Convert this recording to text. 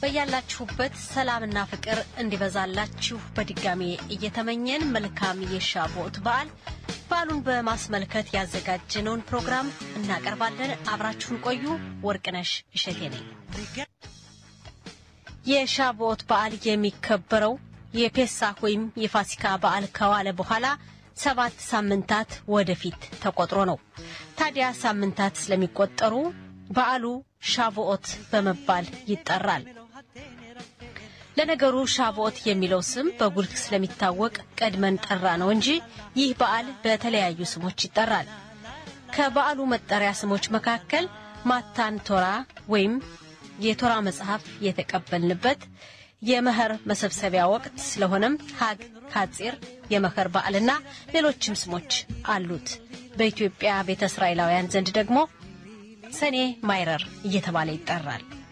በያላችሁበት ሰላምና ፍቅር እንዲበዛላችሁ በድጋሜ እየተመኘን መልካም የሻቦት በዓል በዓሉን በማስመልከት ያዘጋጀነውን ፕሮግራም እናቀርባለን። አብራችሁን ቆዩ። ወርቅነሽ እሸቴ ነኝ። የሻቦት በዓል የሚከበረው የፔሳህ ወይም የፋሲካ በዓል ከዋለ በኋላ ሰባት ሳምንታት ወደፊት ተቆጥሮ ነው። ታዲያ ሳምንታት ስለሚቆጠሩ በዓሉ ሻቮኦት በመባል ይጠራል። ለነገሩ ሻቮኦት የሚለው ስም በጉልህ ስለሚታወቅ ቀድመን ጠራ ነው እንጂ ይህ በዓል በተለያዩ ስሞች ይጠራል። ከበዓሉ መጠሪያ ስሞች መካከል ማታን ቶራ ወይም የቶራ መጽሐፍ የተቀበልንበት የመኸር መሰብሰቢያ ወቅት ስለሆነም ሀግ ካጺር የመኸር በዓልና ሌሎችም ስሞች አሉት። በኢትዮጵያ ቤተ እስራኤላውያን ዘንድ ደግሞ ሰኔ ማይረር እየተባለ ይጠራል።